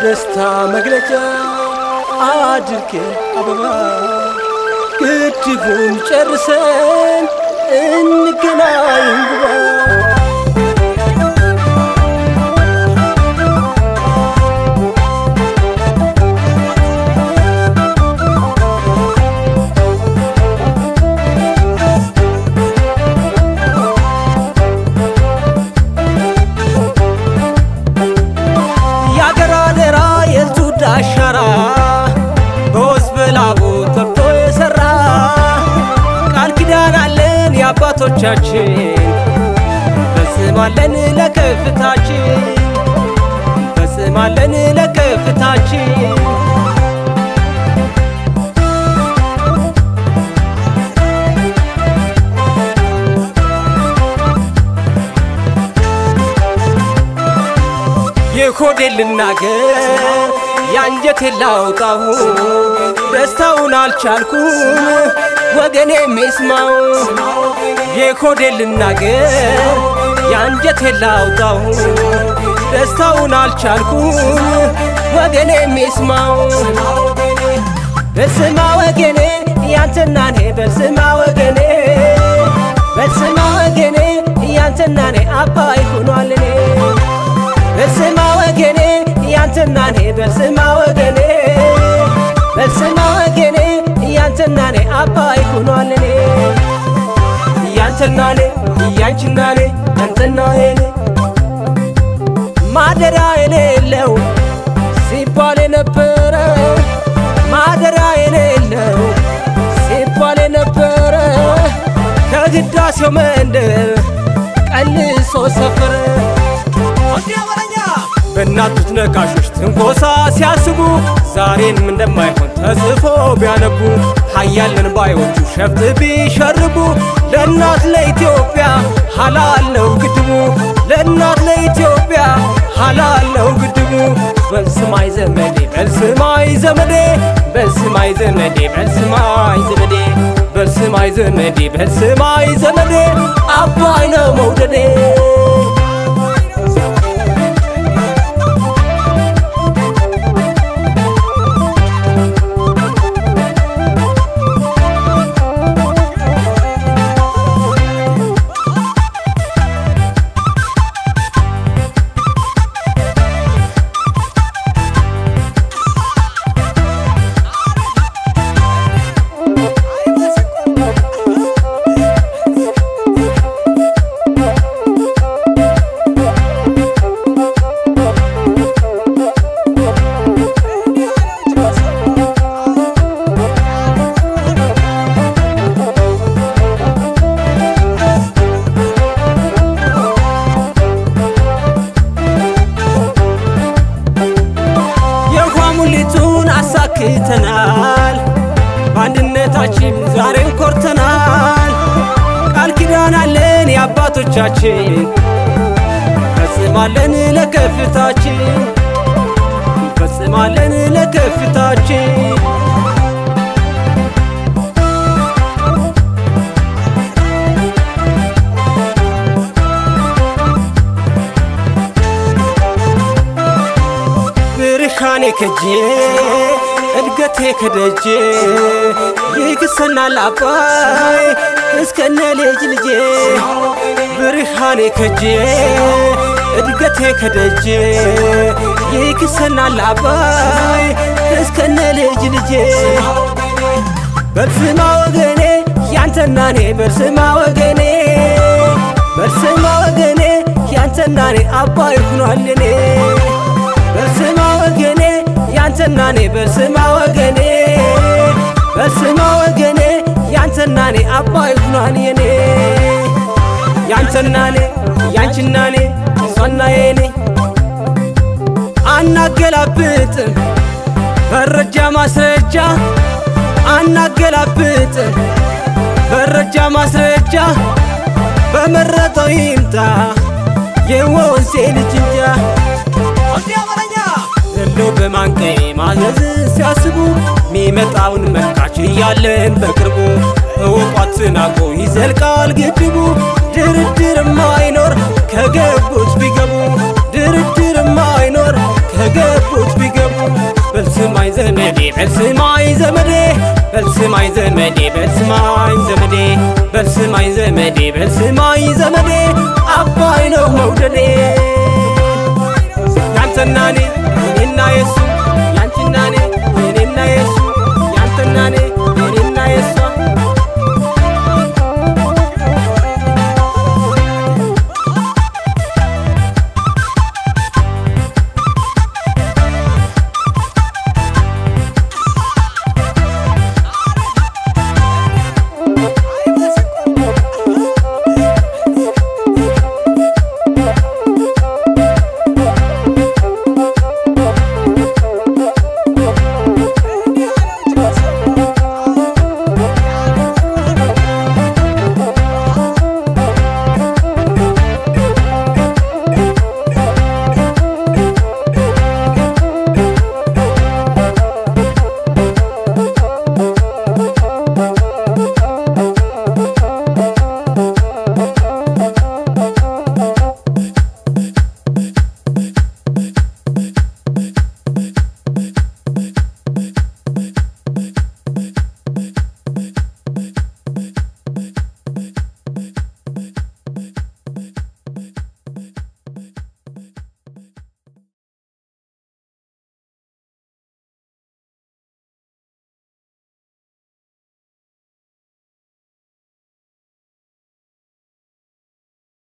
የደስታ መግለጫ አድርጌ አበባ ግድቡን ጨርሰን እንገናኝ ግባ የአገር አደራ የትውልድ አሻራ በወዝ በላቡ ተብቶ የሰራ ቃል ኪዳን አለን የአባቶቻችን ፈጽማለን ለከፍታችን ፈጽማለን ለከፍታችን የሆዴን ልናገር የአንጀቴን ላውጣው ደስታውን አልቻልኩም ወገኔ የሚስማው የሆዴን ልናገር የአንጀቴን ላውጣው ደስታውን አልቻልኩም ወገኔ የሚስማው በስማ ወገኔ ያንተና እኔ በስማ ወገኔ በስማ ወገኔ ያንተና እኔ አባይ ሆኗል እኔ በስማ ወገኔ ያንተና እኔ በስማ ወገኔ በስማ ወገኔ ያንተና እኔ አባይ ሆኗል እኔ ያንተና እኔ ያንቺና እኔ ያንተና እኔ ማደሪያ የሌለው ሲባል የነበረ ማደሪያ የሌለው ሲባል የነበረ ከግዳሴው መንደር ቀልሶ ሰፈረ በእናቱት ነቃሾች ትንኮሳ ሲያስቡ ዛሬንም እንደማይሆን ተጽፎ ቢያነቡ ሀያልን ባዮቹ ሸፍጥ ቢሸርቡ ለእናት ለኢትዮጵያ ሀላለው ግድቡ ለእናት ለኢትዮጵያ ሀላለው ግድቡ በልስማይ ዘመዴ በልስማይ ዘመዴ በልስማይ ዘመዴ በልስማይ ዘመዴ በልስማይ ዘመዴ በልስማይ ዘመዴ አባይ ነው መውደዴ የውሃ ሙሊቱን አሳክተናል፣ በአንድነታችን ዛሬም ኮርተናል። ቃል ኪዳን አለን የአባቶቻችን ፈጽማለን ለከፍታችን ፈጽማለን ለከፍታችን ብርሃኔ ከጄ እድገቴ ከደጄ ይክሰናል አባይ እስከነ ልጅ ልጄ ብርሃኔ ከጄ እድገቴ ከደጄ ይክሰናል አባይ እስከነ ልጅ ልጄ በርስማ ወገኔ ያንተና እኔ በርስማ ወገኔ በርስማ ወገኔ ያንተና እኔ አባይ ሆኗል እኔ በስማ ወገኔ ያንተና እኔ በስማ ወገኔ በስማ ወገኔ ያንተና እኔ አባይ ሆኗል የኔ ያንተና እኔ ያንቺና እኔ እሷና የኔ አናገላብጥም መረጃ ማስረጃ አናገላብጥም መረጃ ማስረጃ በመረጠው ይምጣ የወንሴ ልጅ እንጃ ዘለው በማንቀይ ማዘዝ ሲያስቡ ሚመጣውን መካች እያለን በቅርቡ እውቋት ናቆ ይዘልቃል ግድቡ ድርድር ማይኖር ከገቡት ቢገቡ ድርድር ማይኖር ከገቡት ቢገቡ በልስማኝ ዘመዴ በልስማኝ ዘመዴ በልስማኝ ዘመዴ በልስማኝ ዘመዴ በልስማኝ ዘመዴ በልስማኝ ዘመዴ አባይ ነው መውደዴ ያንተና እኔ እኔና የሱ